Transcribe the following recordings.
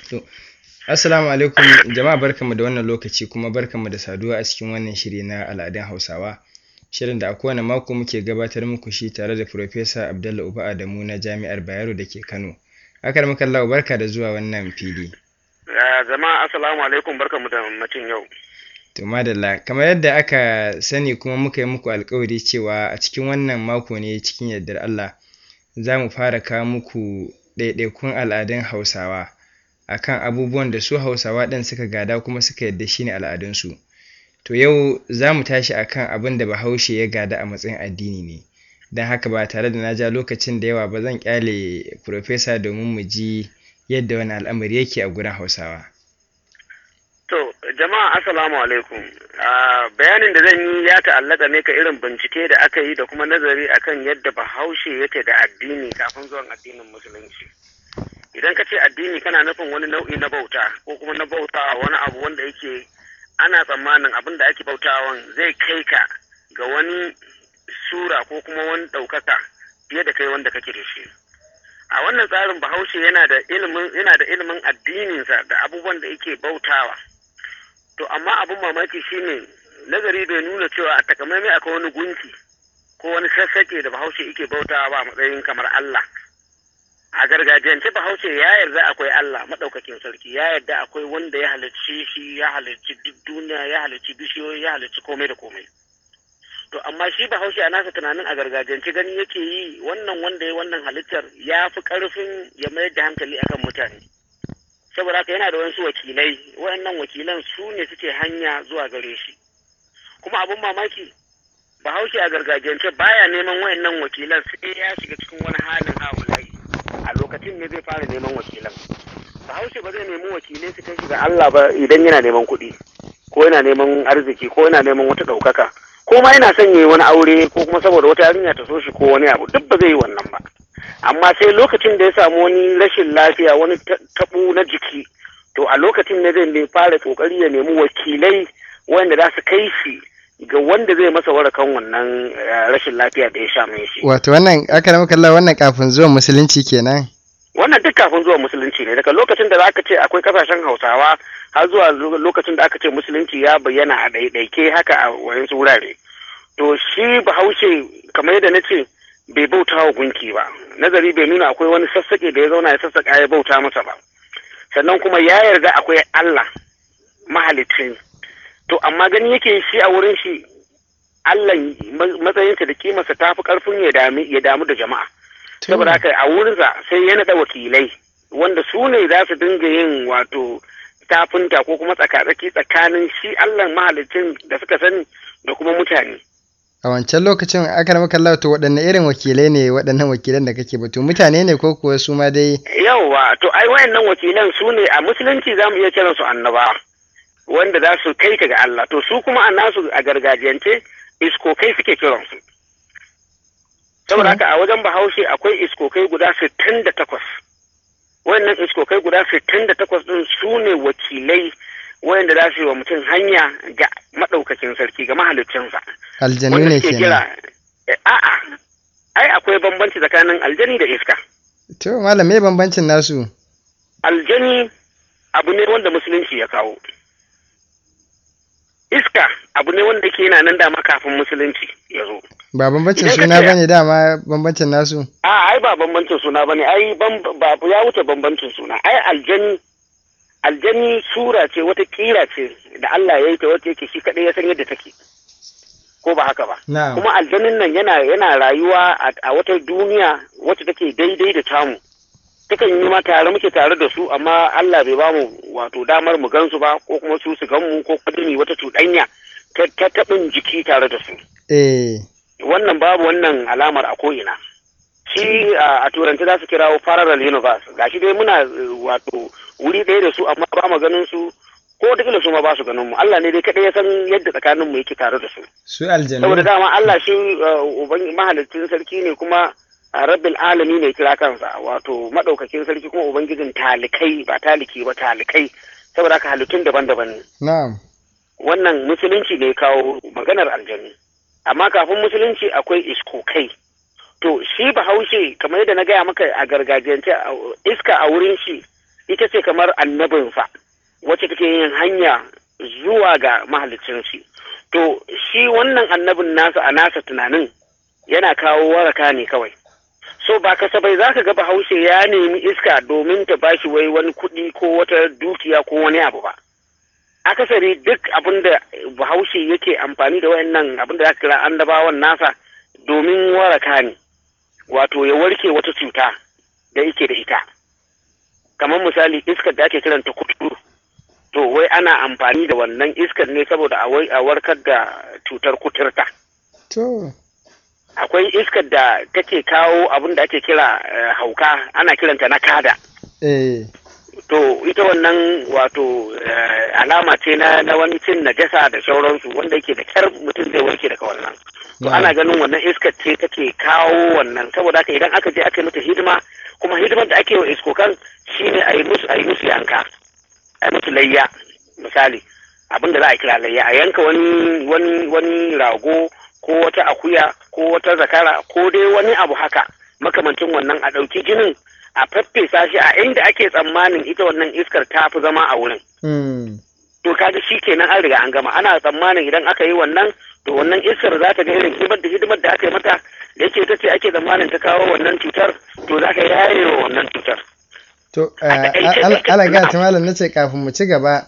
To, Assalamu alaikum jama'a barkanmu da wannan lokaci kuma barkanmu da saduwa a cikin wannan shiri na al'adun Hausawa. Shirin da a kowane mako muke gabatar muku shi tare da Profesa Abdullah Uba Adamu na Jami'ar Bayero da ke Kano. Akar mukallahu barka da zuwa wannan fili. Jama'a assalamu alaikum barkanmu da macin yau. To madalla kamar yadda aka sani kuma muka yi muku alkawari cewa a cikin wannan mako ne cikin yardar Allah za mu fara kawo muku ɗaiɗaikun al'adun Hausawa akan abubuwan da su Hausawa ɗin suka gada kuma suka yarda shi ne al'adunsu. To yau za mu tashi akan abin da Bahaushe ya gada a matsayin addini ne. Don haka ba tare da na ja lokacin da yawa ba zan ƙyale Profesa domin mu ji yadda wani al'amari yake a gurin Hausawa. To, jama'a assalamu alaikum. bayanin da zan yi ya ta'allaka ne ka irin bincike da aka yi da kuma nazari akan yadda bahaushe yake da addini kafin zuwan addinin musulunci. Idan ka ce addini kana nufin wani nau'i na bauta ko kuma na bauta wani abu wanda yake ana tsammanin abin da ake bautawan zai kai ka ga wani sura ko kuma wani ɗaukaka fiye da kai wanda kake da shi. A wannan tsarin bahaushe yana da ilimin yana da ilimin addininsa da abubuwan da yake bautawa. To amma abin mamaki shine nazari bai nuna cewa a takamaimai akwai wani gunki ko wani sassaƙe da bahaushe yake bautawa ba a matsayin kamar Allah. A gargajiyance bahaushe ya yarda akwai Allah maɗaukakin sarki ya yarda akwai wanda ya halicci shi ya halicci duk duniya ya halicci bishiyoyi ya halicci komai da komai. To amma shi bahaushe a nasa tunanin a gargajiyance gani yake yi wannan wanda ya wannan halittar ya fi ƙarfin ya mayar da hankali akan mutane. saboda haka yana da wasu wakilai waɗannan wakilan su ne suke hanya zuwa gare shi kuma abin mamaki bahaushe a gargajiyance baya neman waɗannan wakilan sai ya shiga cikin wani halin haulayi a lokacin ne zai fara neman wakilan bahaushe ba zai nemi wakilai su kai shi ga Allah ba idan yana neman kuɗi ko yana neman arziki ko yana neman wata ɗaukaka ko ma yana son yi wani aure ko kuma saboda wata yarinya ta so shi ko wani abu duk ba zai yi wannan ba amma sai lokacin da ya samu wani rashin lafiya wani taɓu na jiki to a lokacin ne zai fara kokari ya nemi wakilai wanda za su kai shi ga wanda zai masa warakan wannan rashin lafiya da ya sha mai shi Wato wannan aka rama kalla wannan kafin zuwan musulunci kenan. wannan duk kafin zuwa musulunci ne daga lokacin da aka ce akwai kasashen hausawa har zuwa lokacin da aka ce musulunci ya bayyana a ɗaiɗaike haka a wayansu wurare to shi bahaushe kamar yadda na ce bai bauta wa gunki ba nazari bai nuna akwai wani sassaƙe da ya zauna ya sassaƙa ya bauta masa ba sannan kuma ya yarda akwai Allah mahalicci to amma gani yake shi a wurin shi Allah matsayinsa da kimarsa ta fi ƙarfin ya damu da jama'a saboda haka a wurinsa sai ya naɗa wakilai wanda su ne za su dinga yin wato tafinta ko kuma tsakatsaki tsakanin shi Allah mahalicin da suka sani da kuma mutane A wancan lokacin aka rama kalla to waɗanne irin wakilai ne waɗannan wakilan da kake batu mutane ne ko kuwa su ma dai Yawwa to ai wayannan wakilan su ne a musulunci za mu iya kiran su annaba wanda za su kai ka ga Allah to su kuma a nasu a gargajiyance iskokai suke kiran su saboda haka a wajen bahaushe akwai iskokai guda sittin da takwas wayannan iskokai guda sittin da takwas ɗin su ne wakilai wayanda za su yi wa mutum hanya ga maɗaukakin sarki ga mahaliccinsa. aljanu ne kenan. A'a, ai akwai bambanci tsakanin aljani da iska. To malam me bambancin nasu? Aljani abu ne wanda musulunci ya kawo. Iska abu ne wanda ke yana nan dama kafin musulunci ya zo. Ba bambancin suna bane dama bambancin nasu? A ai ba bambancin suna bane ai ba ya wuce bambancin suna. Ai aljani aljani sura ce wata kira ce da Allah ya yi ta wata yake shi kaɗai ya san yadda take ko ba haka ba kuma aljanin nan yana yana rayuwa a wata duniya wacce take daidai da tamu takan yi ma tare muke tare da su amma Allah bai bamu wato damar mu gansu ba ko kuma su su gan mu ko kadimi wata cuɗanya ta taɓin jiki tare da su eh wannan babu wannan alamar a ko'ina shi a turanci za su kirawo parallel universe gashi dai muna wato wuri ɗaya da su amma ba mu ganin su ko wataƙila su ma ba su ganin mu Allah ne dai kaɗai ya san yadda tsakanin mu yake tare da su su aljanu saboda dama Allah shi uban mahalicin sarki ne kuma rabbil alami ne kira kansa wato madaukakin sarki kuma ubangijin talikai ba taliki ba talikai saboda haka halittun daban-daban ne na'am wannan musulunci ne kawo maganar aljanu amma kafin musulunci akwai iskokai to shi bahaushe kamar yadda na gaya maka a gargajiyance iska a wurin shi ita ce kamar annabinsa wacce take yin hanya zuwa ga mahalicin shi to shi wannan annabin nasa a nasa tunanin yana kawo waraka ne kawai so ba kasafai za ka ga bahaushe ya nemi iska domin ta bashi wai wani kuɗi ko wata dukiya ko wani abu ba akasari duk abin da bahaushe yake amfani da wayannan abin da za ka kira annabawan nasa domin waraka ne wato ya warke wata cuta da yake da ita kamar misali iskar da ake kiranta kuturu to wai ana amfani da wannan iskar ne saboda a warkar da cutar kuturta to akwai iskar da take kawo abin da ake kira hauka ana kiranta na kada eh to ita wannan wato alama ce na na wani cin najasa da sauransu wanda yake da kyar mutum zai warke daga wannan to ana ganin wannan iskar ce take kawo wannan saboda haka idan aka je aka yi mata hidima kuma hidimar da ake wa iskokan shine a yi musu a yi musu yanka a yi musu layya misali abin da za a kira layya a yanka wani wani wani rago ko wata akuya ko wata zakara ko dai wani abu haka makamancin wannan a ɗauki jinin a faffesa shi a inda ake tsammanin ita wannan iskar ta fi zama a wurin. To kaga shi kenan an riga an gama ana tsammanin idan aka yi wannan to wannan iskar za ta ga irin hidimar da hidimar da aka yi mata da yake ta ce ake tsammanin ta kawo wannan cutar to za ka yaye wa wannan cutar. To alaga ta malam na ce kafin mu ci gaba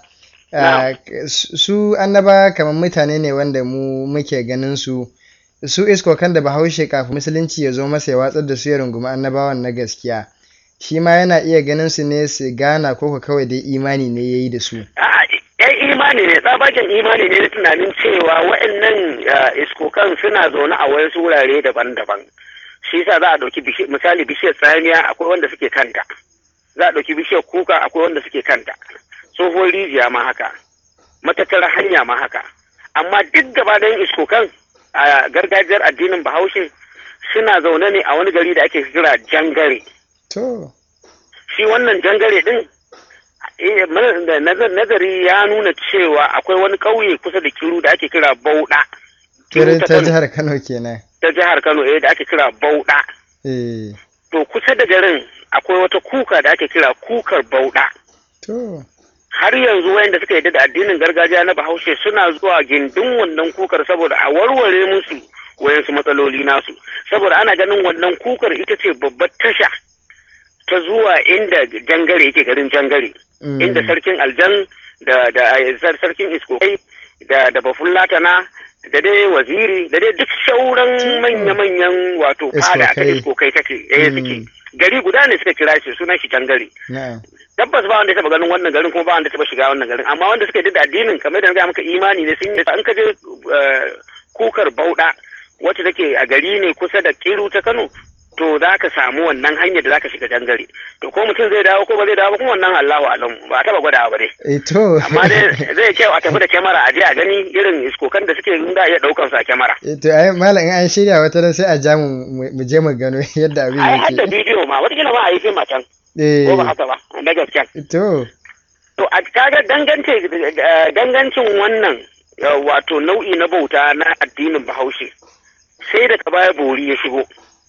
su annaba kamar mutane ne wanda mu muke ganin su su iskokan da bahaushe kafin musulunci ya zo masa ya watsar da su ya rungumi annabawan na gaskiya shi ma yana iya ganin su ne su gana ko kawai dai imani ne ya yi da su. yan imani ne tsabagen imani ne na tunanin cewa waɗannan iskokan suna zaune a wasu wurare daban-daban shi yasa za a ɗauki misali bishiyar tsamiya akwai wanda suke kanta za a ɗauki bishiyar kuka akwai wanda suke kanta tsohon rijiya ma haka matattara hanya ma haka amma duk gaba ɗayan iskokan a gargajiyar addinin bahaushe suna zaune ne a wani gari da ake kira jangare To. Shi wannan jangare ɗin nazari ya nuna cewa akwai wani ƙauye kusa da kiru da ake kira Bauɗa. Kiru ta jihar Kano kenan. Ta jihar Kano eh da ake kira Bauɗa. Eh. To kusa da garin akwai wata kuka da ake kira kukar Bauɗa. To. Har yanzu wayanda suka yarda da addinin gargajiya na Bahaushe suna zuwa gindin wannan kukar saboda a warware musu wayansu matsaloli nasu. Saboda ana ganin wannan kukar ita ce babbar tasha ta zuwa inda jangare yake garin jangare inda sarkin aljan da da sarkin iskokai da da bafullatana da dai waziri da dai duk sauran manya-manyan wato fada ta iskokai take eh suke gari guda ne suka kira shi sunan shi jangare tabbas ba wanda ya taba ganin wannan garin kuma ba wanda ya taba shiga wannan garin amma wanda suka yi da addinin kamar da ga maka imani ne sun yi an ka je kukar bauda wacce take a gari ne kusa da kiru ta Kano to za ka samu wannan hanyar da za ka shiga dangare to ko mutum zai dawo ko ba zai dawo kuma wannan Allahu alam ba a taba gwadawa ba dai to amma dai zai kyau a tafi da kyamara a je a gani irin iskokan da suke da iya daukan su a kyamara to ai malam in an shirya wata ran sai a ja mu mu je mu gano yadda abin ai yake har da bidiyo ma wata kila ma a yi fim a can ko ba haka ba na gaskiya to to a kaga dangance dangancin wannan wato nau'i na bauta na addinin Bahaushe sai da baya bori ya shigo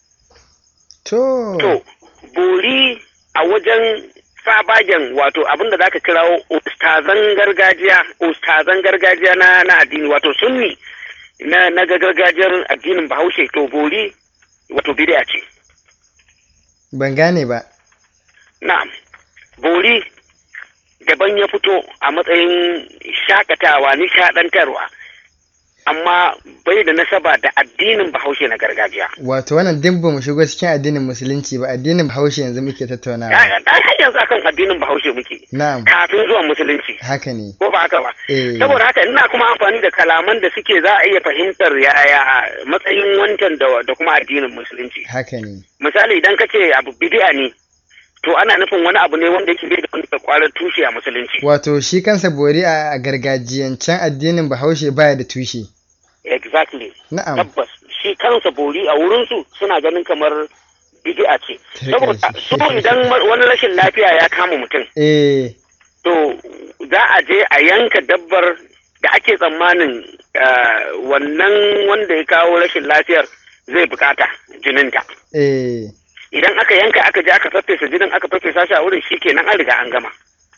to To, bori a wajen sabagen wato abin da zaka kirawo ustazan gargajiya, ustazan gargajiya na, na addini wato sunni na, na gargajiyar addinin bahaushe to bori wato bid'a ce. ban gane ba Na'am, bori daban ya fito a matsayin shakatawa nishadantarwa amma bai da nasaba da addinin bahaushe na gargajiya. wato wannan duk ba mu shigo cikin addinin musulunci ba addinin bahaushe yanzu muke tattaunawa Ya har yanzu akan addinin bahaushe muke. na'am Kafin zuwan musulunci. haka ne Ko ba haka ba. eh Saboda haka ina kuma amfani da kalaman da suke za a iya fahimtar yaya matsayin wancan da, da kuma addinin musulunci. haka ne Misali idan ka ce abu bidi'a ne, to ana nufin wani abu ne wanda yake bai da wani kwarar tushe a musulunci. wato shi kansa bori a a gargajiyancen addinin bahaushe baya da tushe Exactly. na'am Tabbas shi kansa bori a wurinsu suna ganin kamar bidi'a ce. Saboda su idan wani rashin lafiya ya kama mutum, eh to za a je a yanka dabbar da ake tsammanin eh, wannan wanda ya kawo rashin lafiyar zai bukata jininta. eh Idan aka yanka aka je aka faffesa jinin aka faffesa shi a wurin shi kenan an riga an gama.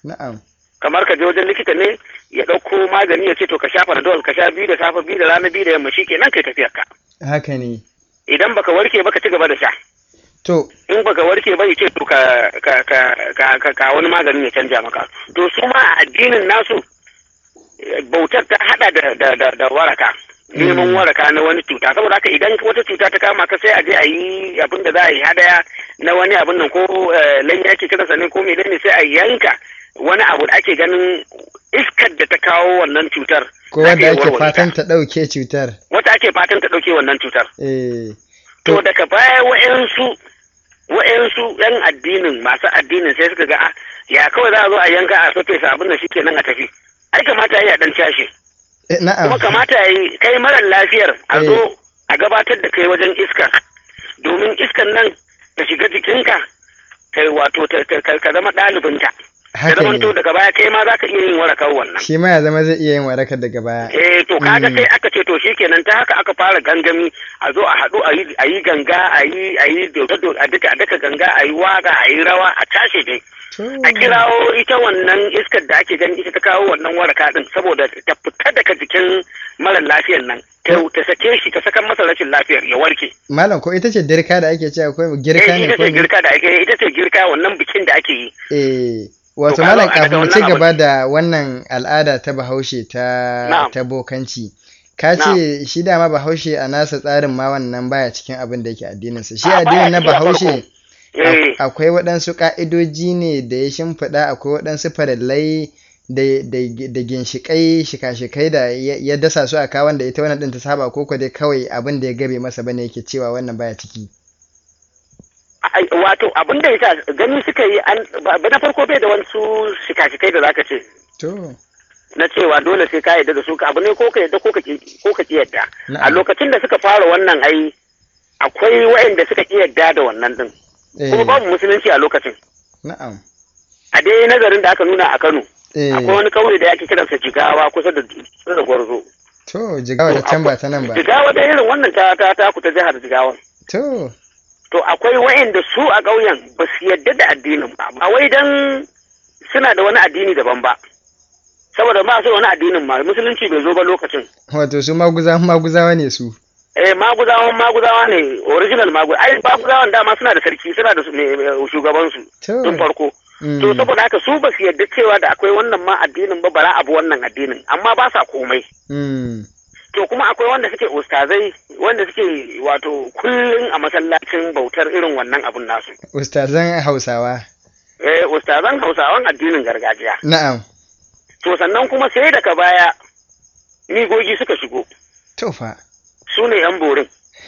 na'am kamar ka je wajen likita ne ya ɗauko magani ya ce to ka sha panadol ka sha biyu da safe biyu da rana biyu da yamma shikenan kai tafiyar ka haka ne idan baka warke ba ka ci gaba da sha to in baka warke ba ya ce to ka ka ka ka ka, ka wani maganin ya canja maka to su ma a addinin nasu eh, bautar ta hada da da da, da waraka neman Mm. waraka na wani cuta saboda haka idan wata cuta ta kama ka sai a je a yi abin da za a yi hadaya na wani abin nan ko eh, lanya ake kiransa ne ko menene sai a yanka wani abu da ake ganin iskar da ta kawo wannan cutar ko za ta wanda iya ake warware ta. fatan ta ɗauke cutar wata ake fatan ta ɗauke wannan cutar eh to daga baya wa'yansu wa'yansu yan addinin masu addinin sai suka ga "Ah, ya kawai za a zo a yanka a sofe sa abin da shi kenan a tafi ai kamata ya yi a dan cashe eh, na'am kuma kamata ya yi kai marar lafiyar a Eh. zo a gabatar da kai wajen iskar domin iskar nan ta shiga jikinka kai wato ta- ta- ka ka zama ɗalibinta ta haka zamanto ne daga baya kai ma za ka iya yin warakar wannan shi ma ya zama zai iya yin warakar daga baya eh to kaga Mm. sai aka ce to shikenan ta haka aka fara gangami a zo a haɗu a yi a yi ganga a yi a yi dodo a duka a duka ganga a yi waka a yi rawa a tashi dai to a kirawo ita wannan iskar da ake gani ita ta kawo wannan waraka din saboda ta fita daga jikin mara lafiyar nan ta ta sake shi ta sakan masa rashin lafiyar ya warke malam ko ita ce dirka da ake cewa ko girka eh ne ita ko ce me? girka da ake ita ce girka wannan bikin da ake yi eh wato To, kaga malam a daga kafin mu ci wannan gaba abin- da wannan al'ada ta bahaushe ta Na'am. ta bokanci ka ce shi dama bahaushe a nasa tsarin ma wannan baya cikin abin da yake addininsa shi A, baya addinin na cikin a farko. bahaushe eh Ak- akwai waɗansu ƙa'idoji ne da ya shimfiɗa akwai waɗansu farillai da, da, da ginshiƙai shika-shikai da ya, ya dasa su a kawon da ita wannan ɗin ta saba ko ko dai kawai abin da ya gabe masa bane yake cewa wannan baya ciki ai, wato abin da yasa gani suka yi an ba na farko bai da wasu shika-shikai da zaka ce to na cewa dole sai ka yarda da su ka abu ne ko ka yarda ko ka ki ko ka ki yarda a na'am lokacin da suka fara wannan ai akwai waɗanda suka ki yarda da wannan din kuma eh, babu musulunci a lokacin na'am a dai nazarin da aka nuna a Kano eh, akwai wani kauye da ake kiransa Jigawa kusa da kusa da Gwarzo to jigawa da can ba ta nan ba Jigawa da irin wannan ta ta ta kuta jihar Jigawa to to akwai waɗanda su a ƙauyen ba su yarda da addinin ba ba wai dan suna da wani addini daban ba saboda ba su da wani addinin ma musulunci bai zo ba lokacin wato su maguza maguzawa ne su eh maguzawan maguzawa ne original magu ai maguzawan dama suna da sarki suna da su- ne ne, shugaban su to tun farko mm, to saboda haka su ba su yarda cewa da akwai wannan ma addinin ba bara abu wannan addinin amma ba sa komai mm, to kuma akwai wanda suke ustazai wanda suke wato kullum a masallacin bautar irin wannan abun nasu ustazan hausawa eh ustazan hausawan addinin gargajiya na'am to sannan kuma sai daga baya migogi suka shigo to fa su ne yan borin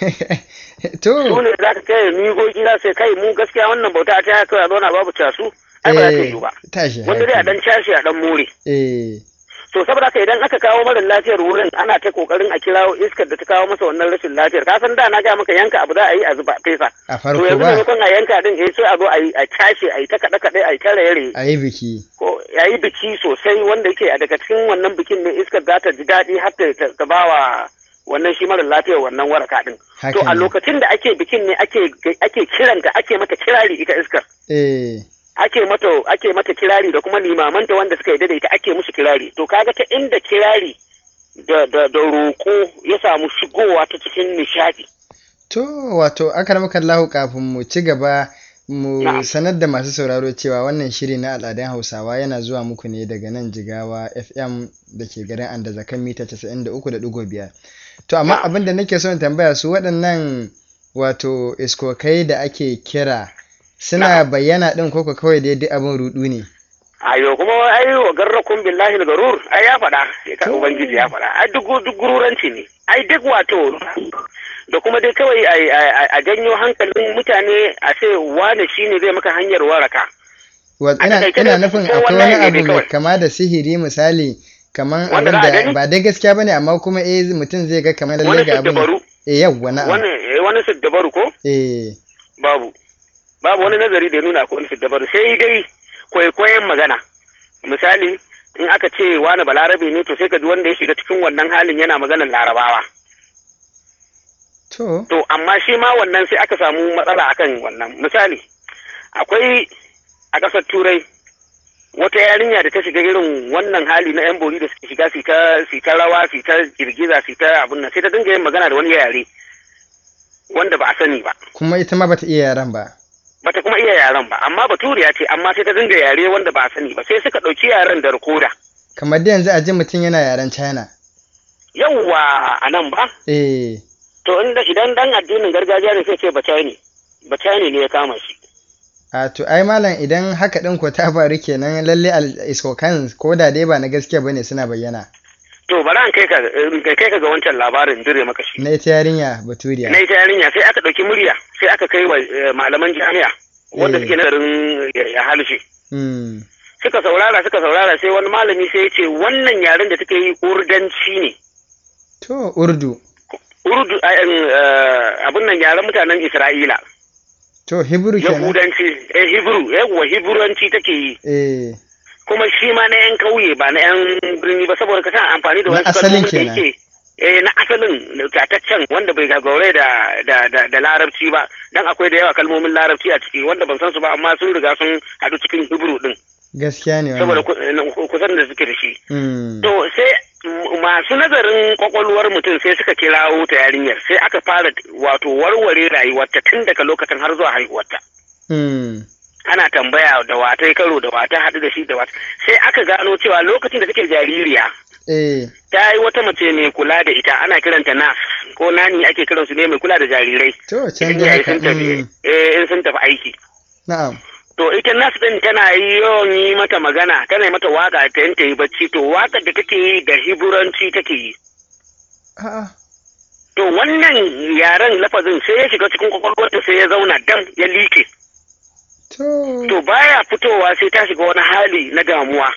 to su ne za ka kai migogi za su kai mu gaskiya wannan bauta ta haka a zauna babu casu ai ba za ta yi ba tashi wanda dai a hankali. dan cashe a dan more eh to saboda haka idan aka kawo mara lafiyar wurin ana ta kokarin a kirawo iskar da ta kawo masa wannan rashin lafiyar ka san da na ga maka yanka abu za a yi a zuba fesa a to farko yanzu ba maimakon a yanka din eh sai a zo a yi a cashe a yi ta kaɗe kaɗe a yi ta raye a yi biki ko ya yi biki sosai wanda yake a daga cikin wannan bikin ne iskar za ta ji daɗi har ta- ta ta ba wa wannan shi mara lafiyar wannan waraka din haka to a ne lokacin da ake bikin ne ake ake kiranta ake mata kirari ita iskar eh ake mata ake mata kirari da kuma limamanta wanda suka yarda da ita ake musu kirari to kaga ta inda kirari da da da roƙo ya samu shigowa ta cikin nishadi to wato akramaka Allahu kafin mu ci gaba mu Na'am. sanar da masu sauraro cewa wannan shiri na al'adun Hausawa yana zuwa muku ne daga nan Jigawa FM da ke garin Andazakan mita 93.5 to amma Na'am. abin da nake son tambaya su waɗannan wato iskokai da ake kira suna Na'am. bayyana ɗin koko kawai dai duk abin rudu ne ayo kuma ai wa garrakum billahi garur ai ya faɗa ka To. ubangiji ya faɗa ai duk duk gururanci ne ai duk wato da kuma dai kawai ai- ai- a janyo hankalin mutane a ce wane shine zai maka hanyar waraka Wa- A ina takaice ina dai nufin ko akwai wannan wani ne abu dai mai kawai. kama da sihiri misali kaman Wanda abin za a da gani? ba dai gaskiya bane amma kuma eh mutum zai ga kamar lalle wani ga abin siddabaru eh yawwa na'am wani eh, wani siddabaru ko eh babu babu wani nazari da ya nuna akwai wani siddabaru sai dai kwaikwayon magana misali in aka ce wani balarabe ne to sai ka ji wanda ya shiga cikin wannan halin yana maganar larabawa to to amma shi ma wannan sai aka samu matsala akan wannan misali akwai a ƙasar turai wata yarinya da ta shiga irin wannan hali na yan bori da suke shiga su ta su ta rawa su ta girgiza su ta abun nan sai ta dinga yin magana da wani yare wanda ba a sani ba kuma ita ma bata iya yaran ba bata kuma iya yaren ba amma baturiya ce amma sai ta dinga yare wanda ba a sani ba sai suka ɗauki yaren da rikoda kamar da yanzu a ji mutum yana yaren china yawwa a nan ba eh to inda idan dan addinin gargajiya ne sai ce bacani bacani ne ya kama shi a to ai malam idan haka din ko ta faru kenan lalle iskokan ko da dai ba na gaskiya bane suna bayyana to bari an kai ka in kai ka ga wancan labarin dire maka shi na ita yarinya baturiya na ita yarinya sai aka ɗauki murya sai aka kai wa eh, malaman jami'a wanda Eh. suke nazarin ya- ya halshe mm. suka saurara suka saurara sai wani malami sai ya ce wannan yaren da take yi urdanci ne to urdu urdu eh, eh, abin nan yaren mutanen isra'ila to hebrew kenan yahudanci eh hebrew yawwa hebrewanci take yi eh kuma shi ma na yan kauye ba na yan birni ba saboda ka san amfani da Na wasu asalin kalmomin da kenan. yake eh na asalin tataccen wanda bai gagaure da da da, da larabci ba dan akwai da yawa kalmomin larabci a ciki wanda ban san su ba amma sun riga sun haɗu cikin hebrew din gaskiya ne saboda wannan ku- kusan da suke da shi mm. to sai m- masu nazarin kwakwalwar mutum sai suka kirawo ta yarinyar sai aka fara wato warware rayuwarta tun daga lokacin har zuwa haihuwarta Mm. ana tambaya da wata karo da wata haɗu da shi da wata sai aka gano cewa lokacin da take jaririya eh ta yi wata mace mai kula da ita ana kiranta nas ko nani ake kiransu ne mai kula da jarirai to can idan dai iyaye haka sun tafi mm. eh, in sun tafi aiki na'am to ita nas din tana yi yawan yi mata magana tana yi mata waka ta yanta yi bacci to wakar da take yi da hiburanci take yi a'a to wannan yaren lafazin sai ya shiga cikin kwakwalwarta sai ya zauna dam ya like to to baya fitowa sai ta shiga wani hali na damuwa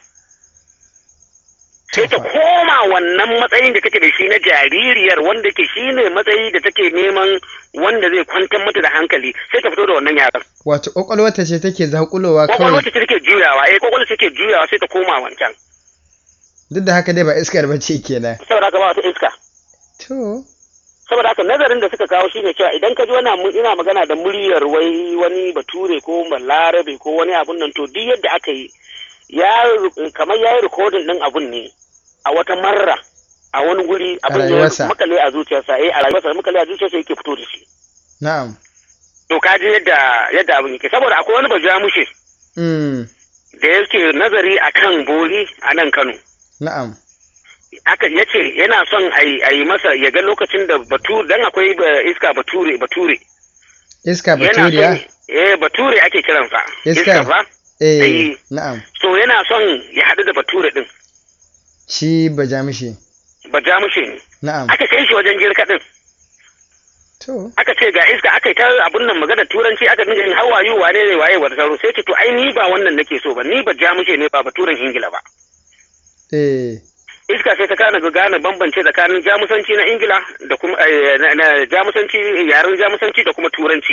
sai ta koma wannan matsayin da take da shi na jaririyar wanda ke shi ne matsayi da take neman wanda zai kwantar mata da hankali sai ta fito da wannan yaran wato kwakwalwata ce take zakulowa kwakwalwar kawai ta take juyawa eh kwakwalwar ta take juyawa sai ta koma wancan duk da haka dai ba iskar bace kenan saboda haka ba wata iska to saboda haka nazarin da suka kawo shine cewa idan ka ji wani mu- ina magana da muryar wai wani bature ko balarabe ko wani abun nan to duk yadda aka yi ya kamar ya yi rikodin din abun ne a wata marra a wani guri abin rayuwarsa. ya makale a zuciyarsa eh a rayuwarsa makale a zuciyarsa yake fito da shi na'am to ka ji yadda yadda abin yake saboda akwai wani bajamushe mm. da yake nazari akan bori a nan Kano na'am aka ya ce yana son a yi- a yi masa ya ga lokacin da bature dan akwai ba- iska bature bature iska yana baturiya son eh bature ake kiransa Iska? ba eh eh. na'am so yana son ya haɗu da bature din shi bajamishi bajamushe ne na'am aka kai shi wajen jirka din to aka ce ga iska aka yi ta abun nan magana turanci aka dinga yin hawayu wane ne waye wata sauro sai ce to ai ni ba wannan nake so ba ni ba jamushe ne ba baturen ingila ba eh iska sai ta kana ga gane bambance tsakanin jamusanci na ingila da kuma eh, na- na jamusanci yaren jamusanci da kuma turanci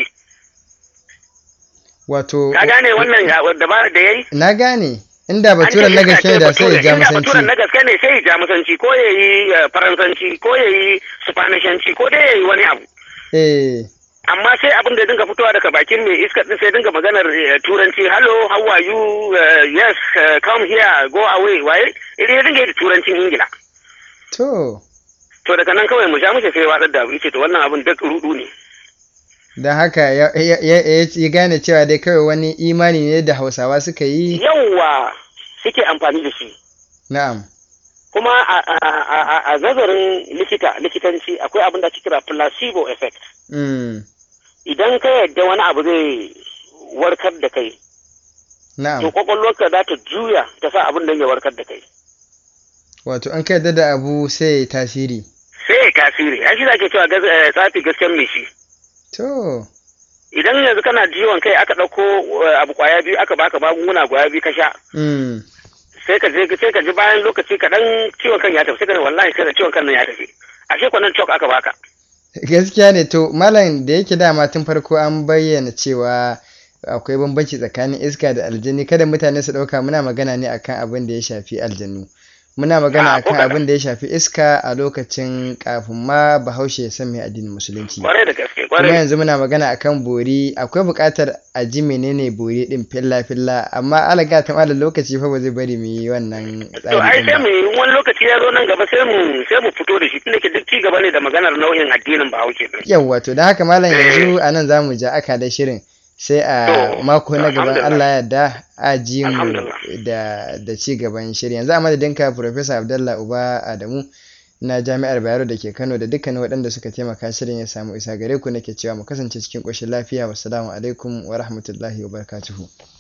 wato ka gane wannan ya- dabarar da yayi na gane inda baturen An na ce gaske iska ne da ce sai ya bature, ja inda baturen na musanci gaske ne sai ya jamusanci ko ya yi eh, faransanci ko ya yi spanishanci ko dai ya yi wani abu eh amma sai abin da ya dinga fitowa daga bakin mai iska din sai dinga maganar eh, turanci hello how are you Eh, yes eh, come here go away waye idan ya dinga yi da turancin ingila to to daga nan kawai mu sha mushi sai ya watsar da abu yace to wannan abin duk rudu ne don haka ya, ya, ya, ya- ya gane cewa dai kawai wani imani ne da hausawa suka yi yawwa suke amfani da shi na'am kuma a, a, a, a, a nazarin likita likitanci akwai abin da ake kira placebo effect mm. idan ka yadda wani abu zai warkar da kai to na'am kwakwalwarka za ta juya ta sa abin da ya warkar da kai wato an ka yarda da abu sai ya yi tasiri sai ya tasiri ya shi da ke cewa gas- eh, tsafi gasken mai shi to idan yanzu kana jiwon kai aka ɗauko eh, abu kwaya biyu aka baka magunguna kwaya biyu ka sha mm. sai ka je sai ka ji bayan lokaci kaɗan ciwon kan ya tafi sai ka ji wallahi sai da ciwon kan nan ya tafi ashe kwanan cok aka baka gaskiya ne to malam da yake dama tun farko an bayyana cewa akwai bambanci tsakanin iska da aljani kada mutane su ɗauka muna magana ne akan abin da ya shafi aljanu muna magana Ah, ko akan kaɗan. abin da ya shafi iska a lokacin kafin ma bahaushe ya san mai addinin musulunci kwarai da gaske kuma kwarai yanzu muna magana akan bori akwai buƙatar a ji menene bori din filla filla amma alaga ta malam lokaci fa ba zai bari mu yi wannan to tsari ai din sai ba mu yi wani lokaci ya zo nan gaba sai mu sai mu fito da shi tunda ke duk ci gaba ne da maganar nau'in addinin bahaushe din yawwa to da haka malam Eh. yanzu a nan za mu ja aka da shirin sai a To, mako na gaban alhamdulillah. Allah ya yarda a ji mu Alhamdulillah. da da ci gaban shirin yanzu a madadinka Professor Abdullah Uba Adamu na Jami'ar Bayero da ke Kano da dukkanin waɗanda suka taimaka shirin ya samu isa gare ku nake cewa mu kasance cikin ƙoshin lafiya wassalamu alaikum wa rahmatullahi wa barakatuhu